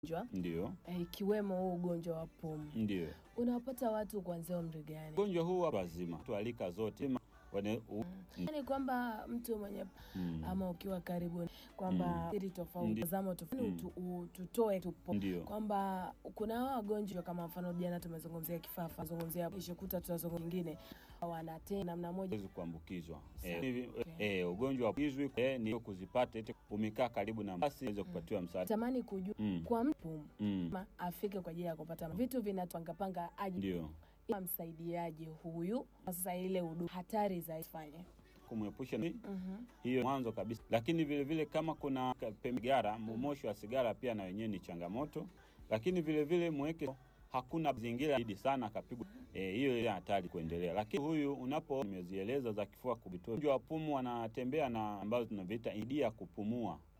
magonjwa Ndio, eh, ikiwemo huu ugonjwa wa pumu. ndio. Unawapata watu kuanzia umri gani? Ugonjwa huu watu wazima, tualika zote wane, u, Yaani kwamba mtu mwenye mm, ama ukiwa karibu kwamba siri tofauti, Ndi- tazamo tofauti, Mm. utu- u- tutoe tupo ndio. kwamba kuna hawa wagonjwa kama mfano jana tumezungumzia kifafa, zungumzia ishokuta, tutazungumzia wengine wanatenda namna moja Hawezi kuambukizwa Sawa. eh, hivi, Okay. eh, ugonjwa wa ukimwi eh, ni kuzipata eti umekaa karibu na basi uweze kupatiwa msaada tamani kujua mm, kwa mtu mm, ma- afike kwa ajili ya kupata vitu vinatwangapanga aje ndio msaidiaje huyu sasa ile huduma hatari za ifanye kumwepusha na Mhm. hiyo mwanzo kabisa, lakini vile vile kama kuna ka- pembe sigara, moshi wa sigara pia na wenyewe ni changamoto, lakini vile vile mweke hakuna mazingira zaidi sana akapigwa eh, hiyo ile hatari kuendelea. Lakini huyu unapo nimezieleza za kifua kubitua, ugonjwa wa pumu wanatembea na ambazo tunaviita idia kupumua